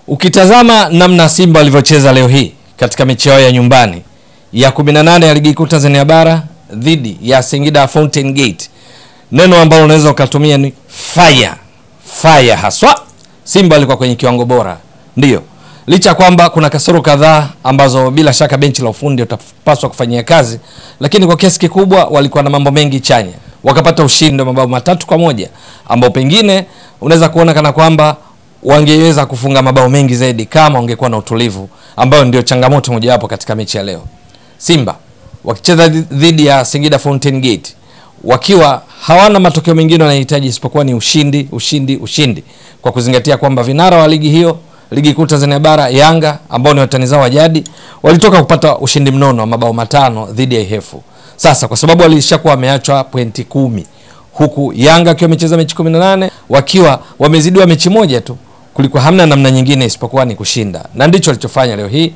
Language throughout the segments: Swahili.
Ukitazama namna Simba walivyocheza leo hii katika mechi yao ya nyumbani ya 18 ya ligi kuu Tanzania bara dhidi ya Singida Fountain Gate, neno ambalo unaweza ukatumia ni fire fire haswa. Simba walikuwa kwenye kiwango bora, ndiyo, licha ya kwamba kuna kasoro kadhaa ambazo bila shaka benchi la ufundi utapaswa kufanyia kazi, lakini kwa kiasi kikubwa walikuwa na mambo mengi chanya, wakapata ushindi wa mabao matatu kwa moja ambao pengine unaweza kuona kana kwamba wangeweza kufunga mabao mengi zaidi kama wangekuwa na utulivu, ambayo ndio changamoto mojawapo katika mechi ya leo. Simba wakicheza dhidi ya Singida Fountain Gate wakiwa hawana matokeo mengine wanahitaji isipokuwa ni ushindi, ushindi, ushindi, kwa kuzingatia kwamba vinara wa ligi hiyo, ligi kuu Tanzania bara, Yanga ambao ni watani zao wa jadi, walitoka kupata ushindi mnono wa mabao matano dhidi ya Ihefu. Sasa kwa sababu walishakuwa wameachwa pointi kumi huku Yanga akiwa amecheza mechi 18 wakiwa wamezidiwa mechi moja tu, kulikuwa hamna namna nyingine isipokuwa ni kushinda, na ndicho walichofanya leo hii.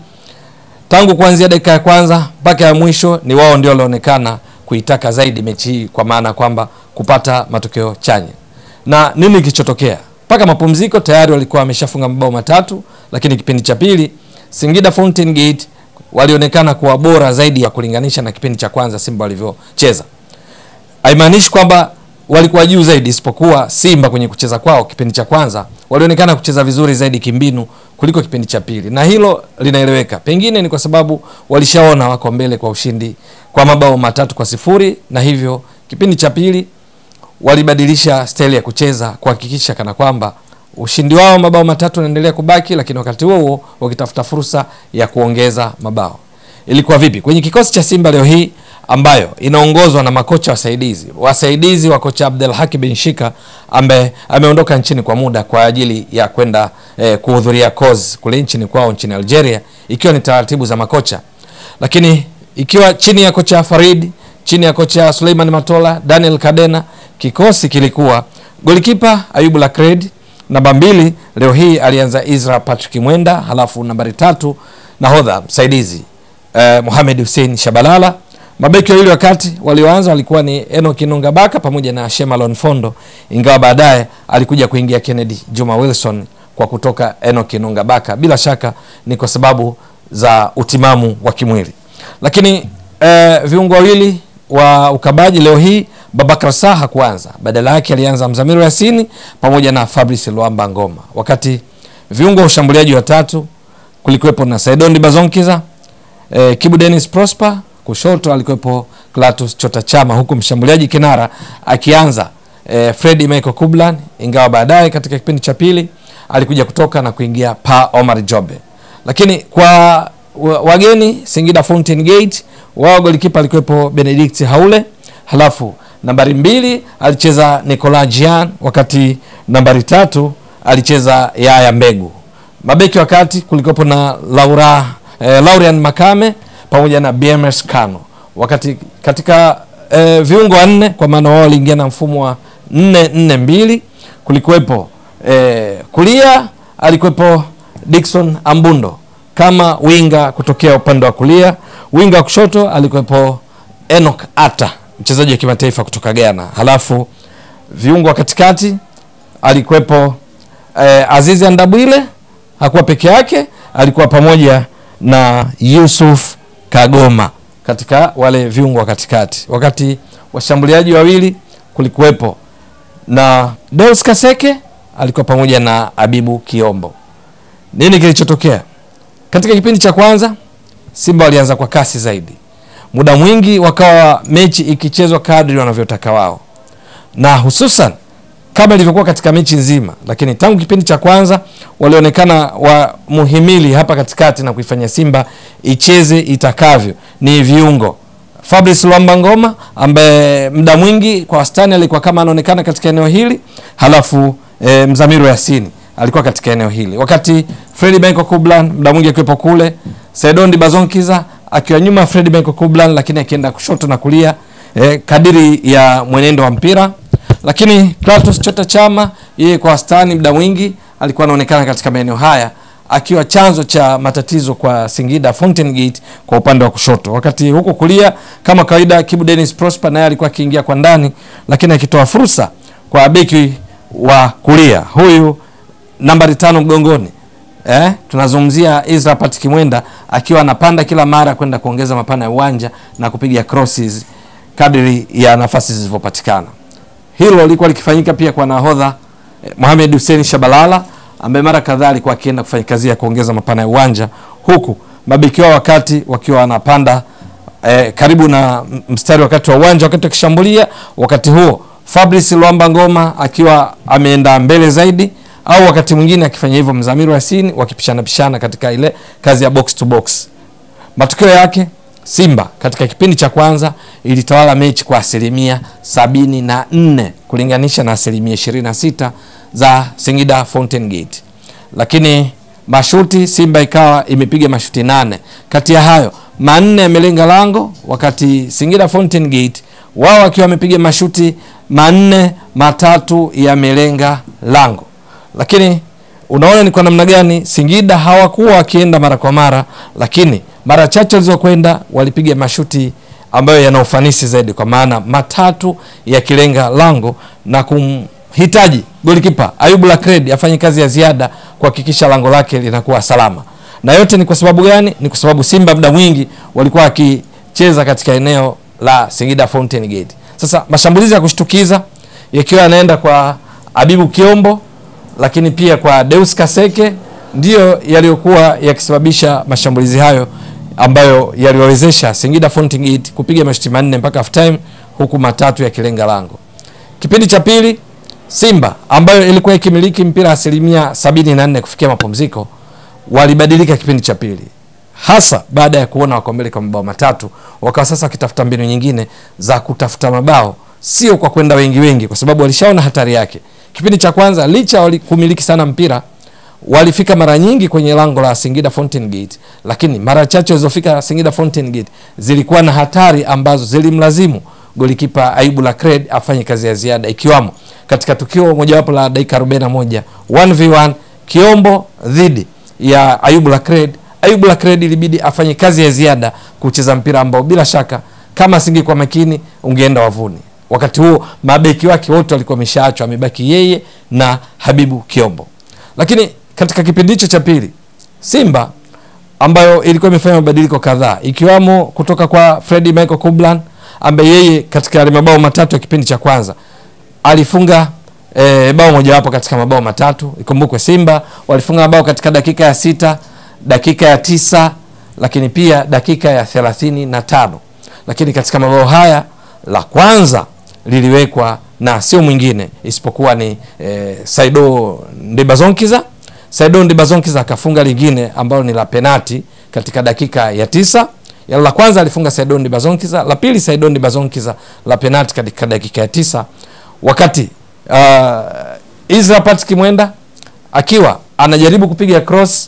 Tangu kuanzia dakika ya kwanza mpaka ya mwisho, ni wao ndio walionekana kuitaka zaidi mechi hii, kwa maana kwamba kupata matokeo chanya. Na nini kilichotokea? Mpaka mapumziko tayari walikuwa wameshafunga mabao matatu, lakini kipindi cha pili Singida Fountain Gate walionekana kuwa bora zaidi ya kulinganisha na kipindi cha kwanza Simba walivyocheza. Haimaanishi kwamba walikuwa juu zaidi, isipokuwa Simba kwenye kucheza kwao kipindi cha kwanza walionekana kucheza vizuri zaidi kimbinu kuliko kipindi cha pili, na hilo linaeleweka. Pengine ni kwa sababu walishaona wako mbele kwa ushindi kwa mabao matatu kwa sifuri, na hivyo kipindi cha pili walibadilisha staili ya kucheza kuhakikisha kana kwamba ushindi wao mabao matatu unaendelea kubaki, lakini wakati huo huo wakitafuta fursa ya kuongeza mabao. Ilikuwa vipi kwenye kikosi cha Simba leo hii ambayo inaongozwa na makocha wasaidizi wasaidizi wa kocha Abdel Haki bin Shika ambaye ameondoka nchini kwa muda kwa ajili ya kwenda eh, kuhudhuria kozi kule nchini kwao nchini Algeria, ikiwa ni taratibu za makocha, lakini ikiwa chini ya kocha Farid, chini ya kocha Suleiman Matola, Daniel Kadena, kikosi kilikuwa golikipa Ayubu Lakred, namba mbili leo hii alianza Isra Patrick Mwenda, halafu nambari tatu nahodha msaidizi eh, Mohamed Hussein Shabalala Mabeki wawili wakati walioanza walikuwa ni Enoch Nungabaka pamoja na Shemalon Fondo, ingawa baadaye alikuja kuingia Kennedy Juma Wilson kwa kutoka Enoch Nungabaka. Bila shaka ni kwa sababu za utimamu wa kimwili, lakini eh, viungo wawili wa ukabaji leo hii Babakar Sa hakuanza, badala yake alianza Mzamiru Yasini pamoja na Fabrice Luamba Ngoma, wakati viungo wa ushambuliaji watatu kulikuwepo na Saidondi Bazonkiza, eh, Kibu Dennis Prosper kushoto alikuwepo Clatous Chota Chama, huku mshambuliaji kinara akianza eh, Fredi Michael Kublan, ingawa baadaye katika kipindi cha pili alikuja kutoka na kuingia Pa Omar Jobe. Lakini kwa wageni Singida Fountain Gate, wao golikipa alikuwepo Benedict Haule, halafu nambari mbili alicheza Nicolas Jean, wakati nambari tatu alicheza Yaya Mbegu. Mabeki wakati kulikuwepo na Laura eh, Laurian Makame pamoja na BMS Kano, wakati katika e, viungo wanne kwa maana wao waliingia na mfumo wa 442 kulikuwepo e, kulia alikuwepo Dickson Ambundo kama winga kutokea upande wa kulia, winga wa kushoto alikuwepo Enoch Ata mchezaji wa kimataifa kutoka Ghana, halafu viungo wa katikati alikuwepo e, Azizi Andabwile, hakuwa peke yake, alikuwa pamoja na Yusuf Kagoma katika wale viungo wa katikati, wakati washambuliaji wawili kulikuwepo na Deus Kaseke alikuwa pamoja na Abibu Kiombo. Nini kilichotokea katika kipindi cha kwanza? Simba walianza kwa kasi zaidi, muda mwingi wakawa mechi ikichezwa kadri wanavyotaka wao, na hususan kama ilivyokuwa katika mechi nzima, lakini tangu kipindi cha kwanza walionekana wa muhimili hapa katikati na kuifanya Simba icheze itakavyo ni viungo. Fabrice Luamba Ngoma ambaye muda mwingi kwa wastani alikuwa kama anaonekana katika eneo hili, halafu e, Mzamiru Yasini alikuwa katika eneo hili, wakati Fredi Benko Kublan muda mwingi akiwepo kule, Sedondi Bazonkiza akiwa nyuma Fredi Benko Kublan, lakini akienda kushoto na kulia e, kadiri ya mwenendo wa mpira lakini Clatous Chota Chama yeye kwa wastani muda mwingi alikuwa anaonekana katika maeneo haya akiwa chanzo cha matatizo kwa Singida Fountain Gate kwa upande wa kushoto, wakati huko kulia kama kawaida Kibu Dennis Prosper naye alikuwa akiingia kwa ndani, lakini akitoa fursa kwa beki wa kulia huyu nambari tano mgongoni eh, tunazungumzia Israel Patrick Mwenda akiwa anapanda kila mara kwenda kuongeza mapana ya uwanja na kupiga crosses kadri ya nafasi zilivyopatikana. Hilo lilikuwa likifanyika pia kwa nahodha eh, Mohamed Hussein Shabalala ambaye mara kadhaa alikuwa akienda kufanya kazi ya kuongeza mapana ya uwanja huku mabeki wao wakati wakiwa wanapanda eh, karibu na m- mstari wakati wa uwanja wakati wakishambulia. Wakati huo Fabrice Luamba Ngoma akiwa ameenda mbele zaidi, au wakati mwingine akifanya hivyo Mzamiru Yasini wakipishana pishana katika ile kazi ya box to box. Matokeo yake Simba katika kipindi cha kwanza ilitawala mechi kwa asilimia sabini na nne kulinganisha na asilimia ishirini na sita za Singida Fountain Gate, lakini mashuti Simba ikawa imepiga mashuti nane, kati ya hayo manne yamelenga lango, wakati Singida Fountain Gate wao wakiwa wamepiga mashuti manne, matatu yamelenga lango, lakini unaona ni kwa namna gani Singida hawakuwa wakienda mara kwa mara, lakini mara chache walizokwenda walipiga mashuti ambayo yana ufanisi zaidi, kwa maana matatu yakilenga lango na kumhitaji golikipa Ayubu Lakred afanye kazi ya ziada kuhakikisha lango lake linakuwa salama. Na yote ni kwa sababu gani? Ni kwa sababu Simba muda mwingi walikuwa wakicheza katika eneo la Singida Fountain Gate. Sasa mashambulizi ya kushtukiza yakiwa yanaenda kwa Abibu Kiombo lakini pia kwa Deus Kaseke ndiyo yaliyokuwa yakisababisha mashambulizi hayo ambayo yaliwawezesha Singida Fountain Gate kupiga mashuti manne mpaka half time huku matatu yakilenga lango. Kipindi cha pili Simba ambayo ilikuwa ikimiliki mpira asilimia 74 kufikia mapumziko walibadilika kipindi cha pili, hasa baada ya kuona wako mbele kwa mabao matatu, wakawa sasa wakitafuta mbinu nyingine za kutafuta mabao, sio kwa kwenda wengi wengi, kwa sababu walishaona hatari yake. Kipindi cha kwanza licha wali kumiliki sana mpira walifika mara nyingi kwenye lango la Singida Fountain Gate, lakini mara chache walizofika Singida Fountain Gate zilikuwa na hatari ambazo zilimlazimu golikipa Aibu Lakred afanye kazi ya ziada, ikiwamo katika tukio mojawapo la dakika 41 1v1 Kiombo dhidi ya Ayubu Lakred. Ayubu Lakred ilibidi afanye kazi ya ziada kucheza mpira ambao bila shaka kama asingekuwa makini ungeenda wavuni. Wakati huo mabeki wake wote walikuwa wameshaachwa, amebaki yeye na Habibu Kiombo. Lakini katika kipindi hicho cha pili Simba ambayo ilikuwa imefanya mabadiliko kadhaa ikiwamo kutoka kwa Freddy Michael Kublan ambaye yeye katika yale mabao matatu ya kipindi cha kwanza alifunga e, bao mojawapo katika mabao matatu. Ikumbukwe Simba walifunga mabao katika dakika ya sita, dakika ya tisa, lakini pia dakika ya thelathini na tano. Lakini katika mabao haya la kwanza liliwekwa na sio mwingine isipokuwa ni e, Saido Ndibazonkiza. Saido Ndibazonkiza akafunga lingine ambalo ni la penati katika dakika ya tisa. Ya la kwanza alifunga Saido Ndibazonkiza, la pili Saido Ndibazonkiza la penati katika dakika ya tisa wakati uh, Israel Patrick Mwenda akiwa anajaribu kupiga cross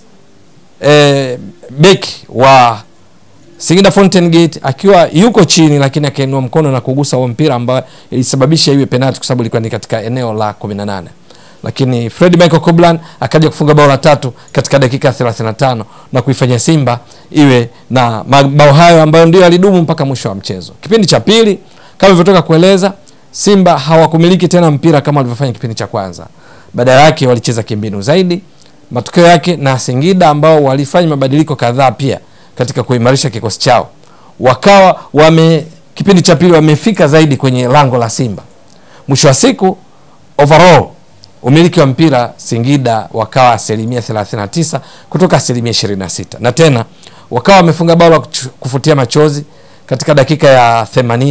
eh, beki wa Singida Fountain Gate akiwa yuko chini, lakini akainua mkono na kugusa huo mpira ambao ilisababisha iwe penalti kwa sababu ilikuwa ni katika eneo la 18 lakini Fred Michael Koblan akaja kufunga bao la tatu katika dakika 35 na kuifanya Simba iwe na mabao hayo ambayo ndio yalidumu mpaka mwisho wa mchezo. Kipindi cha pili kama ilivyotoka kueleza, Simba hawakumiliki tena mpira kama walivyofanya kipindi cha kwanza, badala yake walicheza kimbinu zaidi. Matokeo yake na Singida ambao walifanya mabadiliko kadhaa pia katika kuimarisha kikosi chao, wakawa wame kipindi cha pili wamefika zaidi kwenye lango la Simba. Mwisho wa siku overall umiliki wa mpira Singida wakawa asilimia 39 kutoka asilimia 26, na tena wakawa wamefunga bao la kufutia machozi katika dakika ya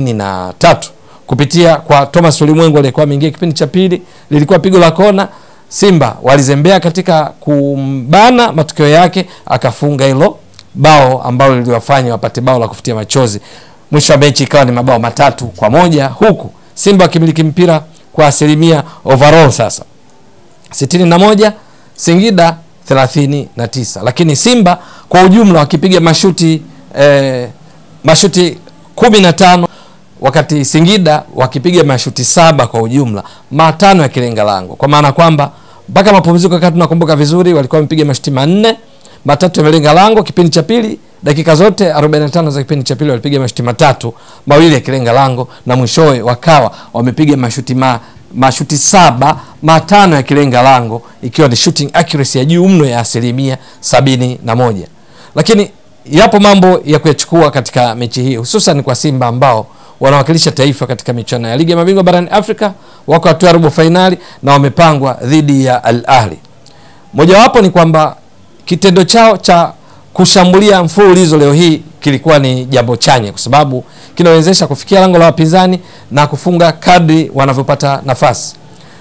83 kupitia kwa Thomas Ulimwengu aliyekuwa ameingia kipindi cha pili. Lilikuwa pigo la kona, Simba walizembea katika kumbana, matokeo yake akafunga hilo bao ambalo liliwafanya wapate bao la kufutia machozi. Mwisho wa mechi ikawa ni mabao matatu kwa moja huku Simba wakimiliki mpira kwa asilimia overall sasa sitini na moja Singida thelathini na tisa lakini Simba kwa ujumla wakipiga mashuti eh, mashuti kumi na tano wakati Singida wakipiga mashuti saba kwa ujumla, matano yakilenga lango, kwa maana kwamba mpaka mapumziko, wakati tunakumbuka vizuri, walikuwa wamepiga mashuti manne, matatu yamelenga lango. Kipindi cha pili dakika zote 45 za kipindi cha pili walipiga mashuti matatu, mawili yakilenga lango, na mwishowe wakawa wamepiga mashuti ma mashuti saba matano yakilenga lango ikiwa ni shooting accuracy ya juu mno ya asilimia sabini na moja lakini yapo mambo ya kuyachukua katika mechi hii hususan kwa simba ambao wanawakilisha taifa katika michuano ya ligi ya mabingwa barani afrika wako hatua ya robo fainali na wamepangwa dhidi ya al ahli mojawapo ni kwamba kitendo chao cha kushambulia mfululizo leo hii kilikuwa ni jambo chanya kwa sababu kinawezesha kufikia lango la wapinzani na kufunga kadri wanavyopata nafasi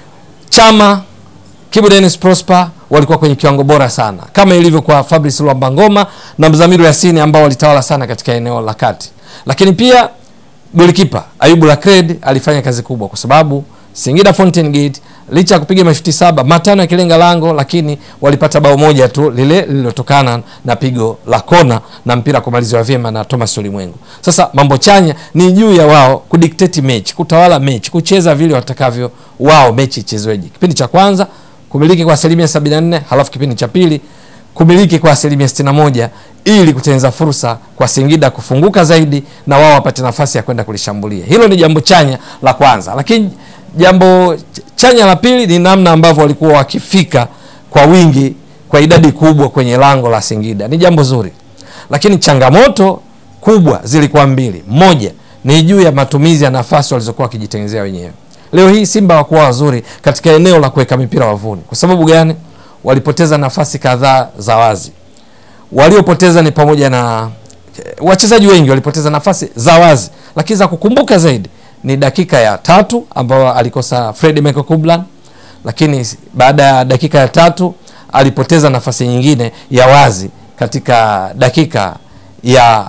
chama Kibu Dennis Prosper walikuwa kwenye kiwango bora sana kama ilivyo kwa Fabrice Luamba Ngoma na Mzamiru Yasini ambao walitawala sana katika eneo la kati, lakini pia golikipa Ayubu Lakred alifanya kazi kubwa kwa sababu Singida Fountain Gate licha ya kupiga mashuti saba matano yakilenga lango, lakini walipata bao moja tu lile lililotokana na pigo la kona na mpira kumaliziwa vyema na Thomas Ulimwengu. Sasa mambo chanya ni juu ya wao kudictate mechi, kutawala mechi, kucheza vile watakavyo wao mechi ichezweje. Kipindi cha kwanza kumiliki kwa asilimia 74, halafu kipindi cha pili kumiliki kwa asilimia 61 ili kutengeneza fursa kwa Singida kufunguka zaidi na wao wapate nafasi ya kwenda kulishambulia. Hilo ni jambo chanya la kwanza, lakini jambo chanya la pili ni namna ambavyo walikuwa wakifika kwa wingi kwa idadi kubwa kwenye lango la Singida. Ni jambo zuri, lakini changamoto kubwa zilikuwa mbili. Moja ni juu ya matumizi ya nafasi walizokuwa wakijitengenezea wenyewe. Leo hii Simba hawakuwa wazuri katika eneo la kuweka mipira wavuni. Kwa sababu gani? Walipoteza nafasi kadhaa za wazi. Waliopoteza ni pamoja na wachezaji wengi walipoteza nafasi za wazi, lakini za kukumbuka zaidi ni dakika ya tatu ambayo alikosa Fred Michael Kublan, lakini baada ya dakika ya tatu alipoteza nafasi nyingine ya wazi katika dakika ya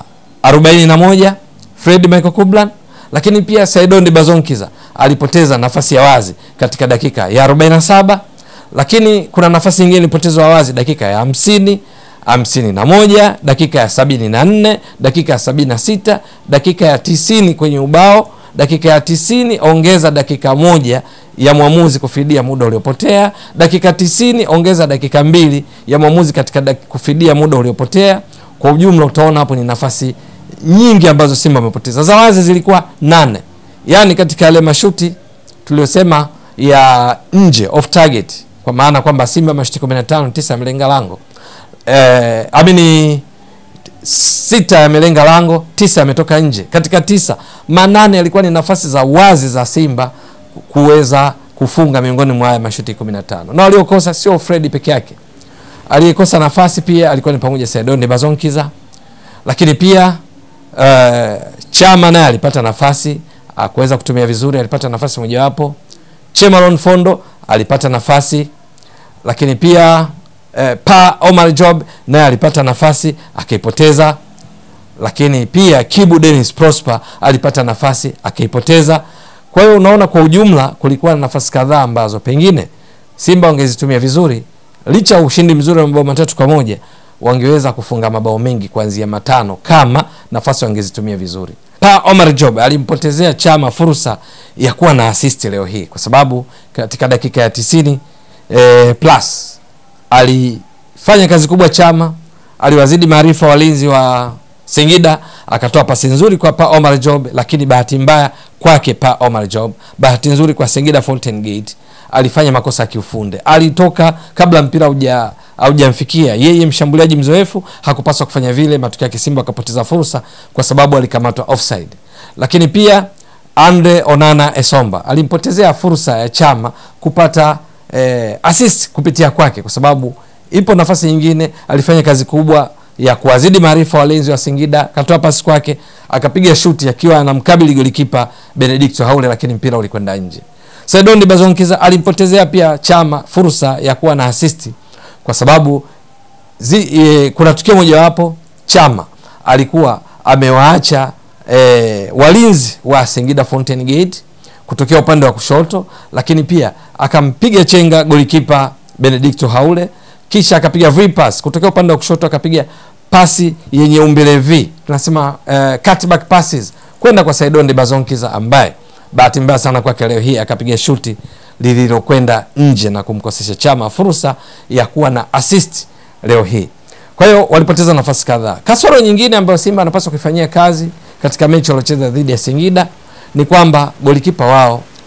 41 Fred Michael Kublan, lakini pia Saidon Bazonkiza alipoteza nafasi ya wazi katika dakika ya 47, lakini kuna nafasi nyingine ilipotezwa wazi dakika ya hamsini hamsini na moja dakika ya sabini na nne dakika ya sabini na sita dakika ya tisini kwenye ubao dakika ya tisini ongeza dakika moja ya mwamuzi kufidia muda uliopotea dakika tisini ongeza dakika mbili ya mwamuzi katika dak- kufidia muda uliopotea kwa ujumla utaona hapo ni nafasi nyingi ambazo simba wamepoteza za wazi zilikuwa nane yaani katika yale mashuti tuliosema ya nje off target kwa maana kwamba simba mashuti 15 tisa yamelenga lango eh, amini sita yamelenga lango tisa yametoka nje katika tisa manane yalikuwa ni nafasi za wazi za simba kuweza kufunga miongoni mwa haya mashuti 15 na waliokosa sio fredi peke yake aliyekosa nafasi pia alikuwa ni pamoja saidoni bazonkiza lakini pia uh, chama naye alipata nafasi akuweza kutumia vizuri alipata nafasi mojawapo chemalon fondo alipata nafasi lakini pia eh, pa omar job naye alipata nafasi akaipoteza lakini pia kibu denis prosper alipata nafasi akaipoteza kwa hiyo unaona kwa ujumla kulikuwa na nafasi kadhaa ambazo pengine simba wangezitumia vizuri licha ya ushindi mzuri wa mabao matatu kwa moja wangeweza kufunga mabao mengi kuanzia matano kama nafasi wangezitumia vizuri pa omar job alimpotezea chama fursa ya kuwa na assist leo hii kwa sababu katika dakika ya tisini eh, plus alifanya kazi kubwa chama aliwazidi maarifa walinzi wa singida akatoa pasi nzuri kwa pa omar job lakini bahati mbaya kwake pa omar job bahati nzuri kwa singida fountain gate alifanya makosa ya kiufunde alitoka kabla mpira hauja haujamfikia yeye mshambuliaji mzoefu hakupaswa kufanya vile matokeo yake simba akapoteza fursa kwa sababu alikamatwa offside lakini pia andre onana esomba alimpotezea fursa ya chama kupata eh, assist kupitia kwake kwa sababu ipo nafasi nyingine alifanya kazi kubwa ya kuwazidi maarifa walinzi wa singida akatoa pasi kwake akapiga shuti akiwa anamkabili golikipa benedicto haule lakini mpira ulikwenda nje saidoni bazonkiza alimpotezea pia chama fursa ya kuwa na asisti kwa sababu zi, e, kuna tukio mojawapo chama alikuwa amewaacha e, walinzi wa singida fountain gate kutokea upande wa kushoto lakini pia akampiga chenga golikipa benedicto haule kisha akapiga v-pass kutokea upande wa kushoto akapiga pasi yenye umbile v tunasema uh, cutback passes kwenda kwa saidonde bazonkiza ambaye bahati mbaya sana kwake leo hii akapiga shuti lililokwenda nje na kumkosesha chama fursa ya kuwa na assist leo hii kwa hiyo walipoteza nafasi kadhaa kasoro nyingine ambayo simba anapaswa kuifanyia kazi katika mechi waliocheza dhidi ya singida ni kwamba golikipa wao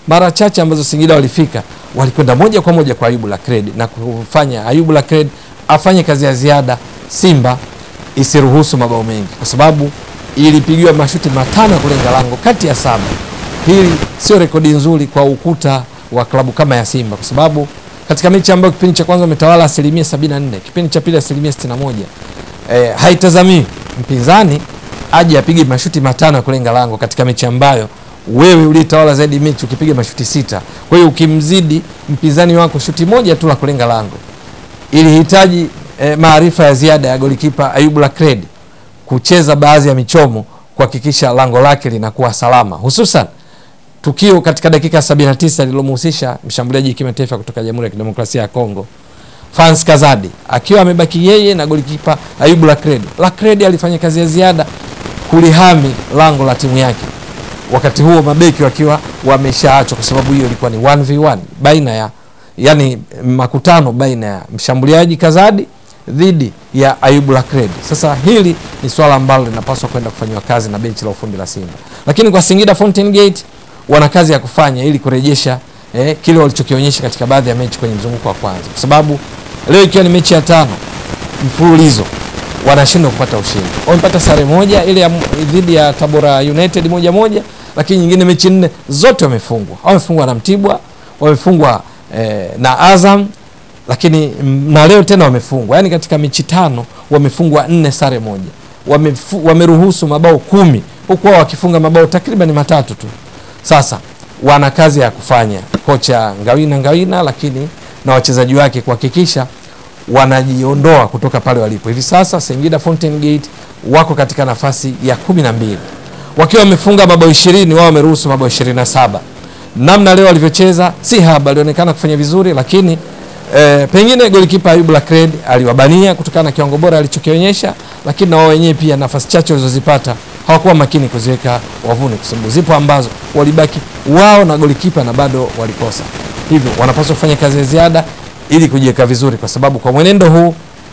mara chache ambazo Singida walifika walikwenda moja kwa moja kwa Ayubu Lakredi na kufanya Ayubu Lakredi afanye kazi ya ziada, Simba isiruhusu mabao mengi, kwa sababu ilipigiwa mashuti matano ya kulenga lango kati ya saba. Hili sio rekodi nzuri kwa ukuta wa klabu kama ya Simba, kwa sababu katika mechi ambayo kipindi cha kwanza umetawala asilimia 74, kipindi cha pili asilimia 61, eh, haitazamii mpinzani aje apige mashuti matano ya kulenga lango katika mechi ambayo wewe ulitawala zaidi mechi ukipiga mashuti sita. Kwa hiyo ukimzidi mpinzani wako shuti moja tu la kulenga lango, ilihitaji eh, maarifa ya ziada ya golikipa Ayubu Lakredi kucheza baadhi ya michomo kuhakikisha lango lake linakuwa salama, hususan tukio katika dakika 79 lililomhusisha mshambuliaji kimataifa kutoka Jamhuri ya Kidemokrasia ya Kongo Fans Kazadi akiwa amebaki yeye na golikipa Ayubu Lakredi. Lakredi alifanya kazi ya ziada kulihami lango la timu yake, wakati huo mabeki wakiwa wameshaachwa, kwa sababu hiyo ilikuwa ni 1v1 baina ya yani makutano baina ya mshambuliaji Kazadi dhidi ya Ayubu Lakredi. Sasa hili ni swala ambalo linapaswa kwenda kufanyiwa kazi na benchi la ufundi la Simba, lakini kwa Singida Fountain Gate wana kazi ya kufanya ili kurejesha eh, kile walichokionyesha katika baadhi ya mechi kwenye mzunguko wa kwanza, kwa sababu leo ikiwa ni mechi ya tano mfululizo wanashindwa kupata ushindi. Wamepata sare moja ile ya dhidi ya Tabora United moja moja, lakini nyingine mechi nne zote wamefungwa. Wamefungwa na Mtibwa, wamefungwa eh, na Azam, lakini mm, na leo tena wamefungwa. Yaani katika mechi tano wamefungwa nne, sare moja. Wamefu, wameruhusu mabao kumi huku wao wakifunga mabao takriban matatu tu. Sasa wana kazi ya kufanya, kocha Ngawina Ngawina, lakini na wachezaji wake kuhakikisha wanajiondoa kutoka pale walipo hivi sasa. Singida Fountain Gate wako katika nafasi ya kumi na mbili wakiwa wamefunga mabao ishirini, wao wameruhusu mabao ishirini na saba. Namna leo walivyocheza si haba, alionekana kufanya vizuri, lakini e, pengine golikipa Ayubu Lakred aliwabania kutokana na kiwango bora alichokionyesha, lakini na wao wenyewe pia nafasi chache walizozipata hawakuwa makini kuziweka wavuni, kwa sababu zipo ambazo walibaki wao na golikipa na bado walikosa. Hivyo wanapaswa kufanya kazi ya ziada ili kujiweka vizuri, kwa sababu kwa mwenendo huu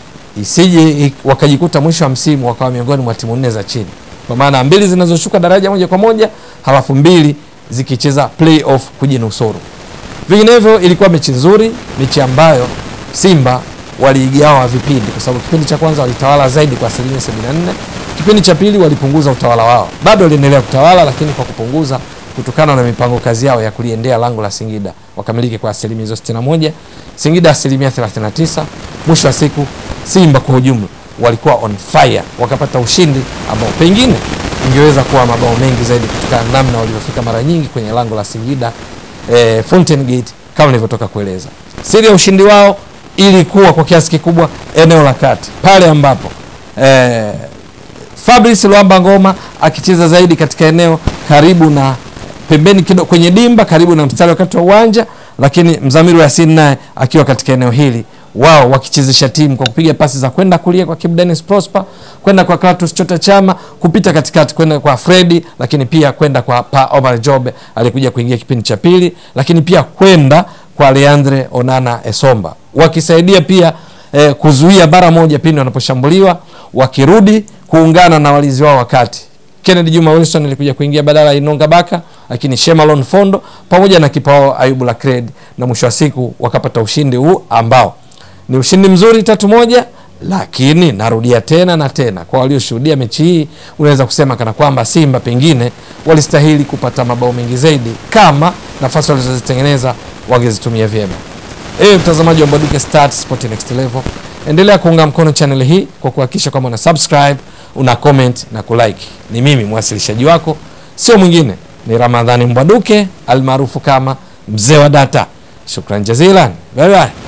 isije wakajikuta mwisho wa msimu wakawa miongoni mwa timu nne za chini, kwa maana mbili zinazoshuka daraja moja kwa moja, halafu mbili zikicheza playoff kujinusuru. Vinginevyo ilikuwa mechi nzuri, mechi ambayo Simba waliigawa vipindi, kwa sababu kipindi cha kwanza walitawala zaidi kwa asilimia 74, kipindi cha pili walipunguza utawala wao. Bado waliendelea kutawala, lakini kwa kupunguza kutokana na mipango kazi yao ya kuliendea lango la Singida wakamiliki kwa asilimia hizo 61, Singida asilimia 39. Mwisho wa siku Simba kwa ujumla walikuwa on fire, wakapata ushindi ambao pengine ingeweza kuwa mabao mengi zaidi kutokana na namna walivyofika mara nyingi kwenye lango la Singida eh, Fountain Gate kama nilivyotoka kueleza. Siri ya ushindi wao ilikuwa kwa kiasi kikubwa eneo la kati pale ambapo eh, Fabrice Luamba Ngoma akicheza zaidi katika eneo karibu na pembeni kidogo kwenye dimba karibu na mstari wakati wa uwanja, lakini Mzamiru Yasin naye akiwa katika eneo hili, wao wakichezesha timu kwa kupiga pasi za kwenda kulia kwa Kibu Dennis Prosper, kwenda kwa Clatous Chota Chama, kupita katikati kwenda kwa Fredi, lakini pia kwenda kwa pa Omar Jobe alikuja kuingia kipindi cha pili, lakini pia kwenda kwa Leandre Onana Esomba, wakisaidia pia eh, kuzuia bara moja pindi wanaposhambuliwa, wakirudi kuungana na walinzi wao wakati Kennedy Juma Wilson alikuja kuingia badala ya Inonga Baka, lakini Shemalon Fondo pamoja na kipa wao Ayubu Lakred, na mwisho wa siku wakapata ushindi huu ambao ni ushindi mzuri tatu moja. Lakini narudia tena na tena, kwa walioshuhudia mechi hii, unaweza kusema kana kwamba Simba pengine walistahili kupata mabao mengi zaidi kama nafasi walizozitengeneza wangezitumia vyema. Ewe mtazamaji wa Mbwaduke Stats Sport Next Level, endelea kuunga mkono channel hii kwa kuhakikisha kwamba una subscribe, una comment na kulike. Ni mimi mwasilishaji wako, sio mwingine, ni Ramadhani Mbwaduke almaarufu kama mzee wa data. Shukran jazilan, bye bye.